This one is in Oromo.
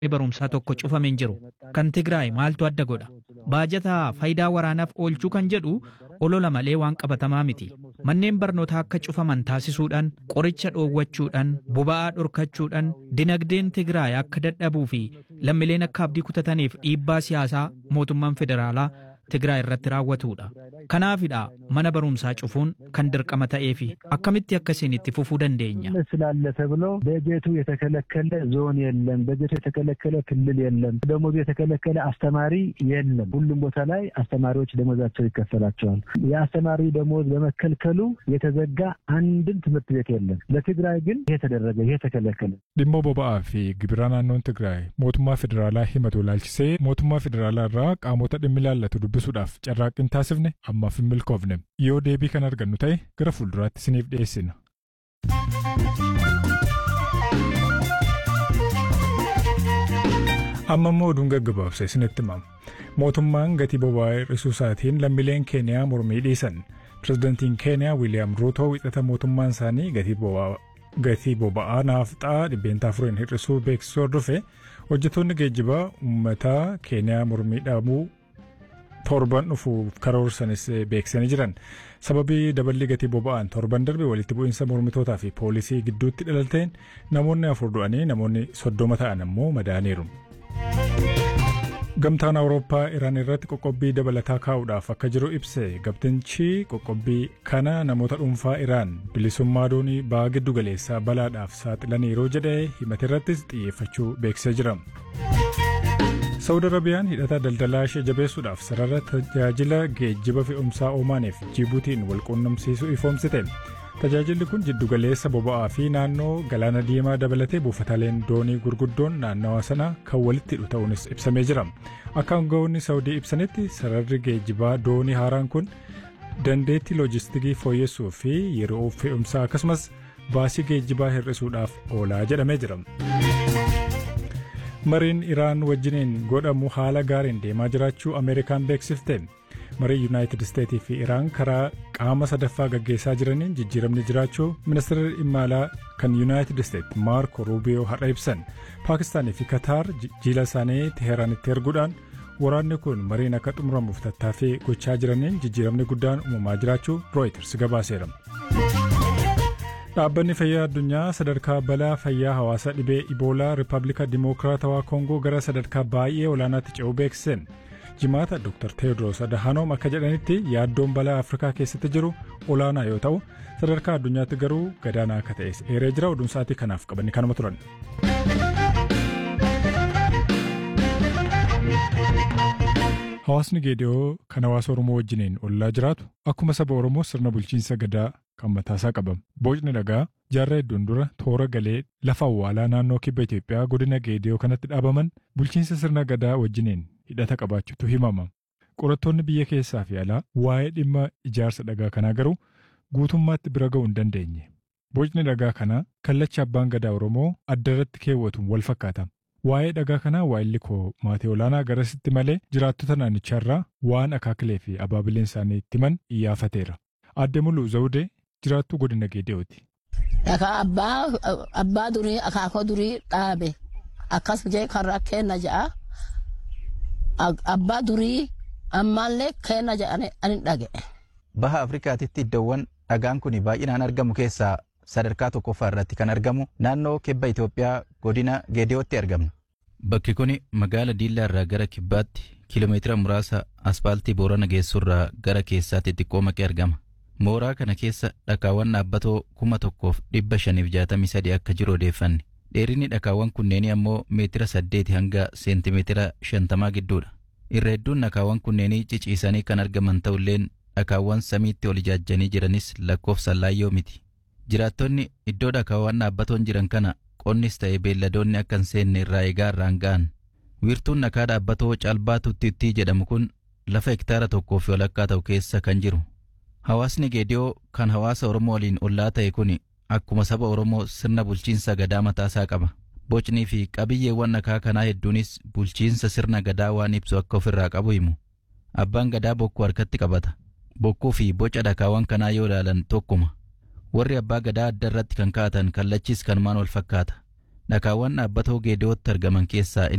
barumsaa tokko cufame hin jiru. Kan Tigraay maaltu adda godha? Baajata faayidaa waraanaaf oolchuu kan jedhu olola malee waan qabatamaa miti. Manneen barnootaa akka cufaman taasisuudhaan, qoricha dhoowwachuudhaan, boba'aa dhorkachuudhaan, dinagdeen Tigraay akka dadhabuu fi lammiileen akka abdii kutataniif dhiibbaa siyaasaa mootummaan federaalaa Tigraay irratti raawwatudha. Kanaafidha mana barumsaa cufuun kan dirqama ta'eefi akkamitti akkasiin itti fufuu dandeenya? ስላለ ተብሎ በጀቱ የተከለከለ ዞን የለም፣ በጀቱ የተከለከለ ክልል የለም፣ ደሞዙ የተከለከለ አስተማሪ የለም። ሁሉም ቦታ ላይ አስተማሪዎች ደሞዛቸው ይከፈላቸዋል። የአስተማሪ ደሞዝ በመከልከሉ የተዘጋ አንድም ትምህርት ቤት የለም። ለትግራይ ግን ይሄ ተደረገ፣ ይሄ ተከለከለ። dhimma boba'aa fi gibira naannoon Tigraay mootummaa federaalaa himatu ilaalchisee mootummaa federaalaa irraa qaamota dhimmi ilaallatu dubbisuudhaaf carraaqqiin taasifne ammaaf hin milkoofne yoo deebii kan argannu ta'e gara fuulduraatti isiniif dhiyeessina. amma immoo oduun gaggabaabsa isinitti himama. Mootummaan gatii boba'aa hir'isuu isaatiin lammiileen Keeniyaa mormii dhiisan. Pireezidantiin Keeniyaa Wiiliyaam Ruutoo wixata mootummaan isaanii gatii boba'aa gatii boba'aa naafxaa dhibbeentaa afuriin hir'isuu beeksisuu hordofe hojjettoonni geejjibaa uummataa Keeniyaa mormii dhaabuu torban dhufuuf karoorsanis beeksisanii jiran. Sababii daballi gatii boba'aan torban darbe walitti bu'iinsa mormitootaa fi poolisii gidduutti dhalateen namoonni afur du'anii namoonni soddoma ta'an ammoo madaaniiru. Gamtaan Awurooppaa Iraan irratti qoqqobbii dabalataa kaa'uudhaaf akka jiru ibse gamtichi qoqqobbii kana namoota dhuunfaa Iraan bilisummaa doonii ba'aa giddu galeessaa balaadhaaf saaxilaniiru jedhee himate irrattis xiyyeeffachuu beeksisee jira. Saawud Arabiyaan hidhata daldalaa ishee jabeessuudhaaf sarara tajaajila geejjiba fe'umsaa Omaaniif Jibuutiin wal quunnamsiisuu ifoomsite. Tajaajilli kun jiddugaleessa boba'aa fi naannoo galaana diimaa dabalatee buufataaleen doonii gurguddoon naannawa sana kan walitti hidhu ta'uunis ibsamee jira. Akka aangawoonni Saawudii ibsanitti sararri geejjibaa doonii haaraan kun dandeettii loojistikii fooyyessuu fi yeroo fe'umsaa akkasumas baasii geejjibaa hir'isuudhaaf oolaa jedhamee jira. Mariin Iraan wajjiniin godhamu haala gaariin deemaa jiraachuu Ameerikaan beeksifte. marii yuunaayitid isteetii fi iraan karaa qaama sadaffaa gaggeessaa jiraniin jijjiiramni jiraachuu ministeerri dhimma alaa kan yuunaayitid isteet maarko ruubiyoo har'a ibsan paakistaanii fi kataar jiila isaanii teheeraanitti erguudhaan waraanni kun mariin akka xumuramuuf tattaaffii gochaa jiraniin jijjiiramni guddaan uumamaa jiraachuu rooyiters gabaaseera. Dhaabbanni fayyaa addunyaa sadarkaa balaa fayyaa hawaasaa dhibee iboolaa rippaabilika dimokiraatawaa koongoo gara sadarkaa baay'ee olaanaatti ce'uu beeksiseen. jimaata Dr. Teewodiroos Adahanoom akka jedhanitti yaaddoon balaa Afrikaa keessatti jiru olaanaa yoo ta'u sadarkaa addunyaatti garuu gadaanaa akka ta'es eeree jira oduun sa'aatii kanaaf qabanni kanuma turan. Hawaasni Geediyoo kan hawaasa Oromoo wajjiniin ollaa jiraatu akkuma saba Oromoo sirna bulchiinsa gadaa kan mataasaa qaba. Boocni dhagaa jaarraa hedduun dura toora galee lafa awwaalaa naannoo kibba Itoophiyaa godina Geediyoo kanatti dhaabaman bulchiinsa sirna gadaa wajjiniin hidhata qabaachuutu himama. Qorattoonni biyya keessaa fi alaa waa'ee dhimma ijaarsa dhagaa kanaa garuu guutummaatti bira ga'uu hin dandeenye. Bocni dhagaa kanaa kallacha abbaan gadaa Oromoo adda irratti keewwatuun wal fakkaata. Waa'ee dhagaa kanaa waa'illi koo maatii olaanaa garasitti malee jiraattota naannicharraa waan akaakilee fi abaabileen isaanii itti himan iyyaafateera. Aadde Muluu Zawudee jiraattuu godina Geediyooti. Dhagaa abbaa durii akaakoo durii dhaabe akkas jee karra kenna ja'a. abbaa durii ammaallee kenna jedhanii ani dhage. Baha Afrikaatitti iddoowwan dhagaan kun baay'inaan argamu keessaa sadarkaa tokkoffaa irratti kan argamu naannoo kibba Itoophiyaa godina Geediyootti argamna. Bakki kun magaala Diillaa irraa gara kibbaatti kiiloomeetira muraasa aspaaltii Boorana geessurraa gara keessaatti xiqqoo maqee argama. Mooraa kana keessa dhakaawwan dhaabbatoo kuma tokkoof dhibba shaniif jaatamii sadii akka jiru odeeffanne. Dheerinni dhakaawwan kunneenii ammoo meetira saddeeti hanga seentimeetira shantamaa gidduudha. Irra hedduun dhakaawwan kunneenii ciciisanii kan argaman ta'ulleen dhakaawwan samiitti ol ijaajjanii jiranis lakkoofsaan laayyoo miti. Jiraattonni iddoo dhakaawwan dhaabbatoon jiran kana qonnis ta'e beelladoonni akka hin seenne irraa eegaa irraan ga'an. Wiirtuun dhakaa dhaabbatoo calbaa tuttittii jedhamu kun lafa hektaara tokkoo fi walakkaa ta'u keessa kan jiru. Hawaasni Geediyoo kan hawaasa Oromoo waliin ollaa ta'e kun akkuma saba Oromoo sirna bulchiinsa gadaa mataasaa qaba. Bocnii fi qabiyyeewwan dhakaa kanaa hedduunis bulchiinsa sirna gadaa waan ibsu akka ofirraa qabu himu. Abbaan gadaa bokkuu harkatti qabata. Bokkuu fi boca dhakaawwan kanaa yoo ilaalan tokkuma. Warri abbaa gadaa adda irratti kan kaa'atan kallachis kanumaan wal fakkaata. Dhakaawwan dhaabbatoo geediyootti argaman keessaa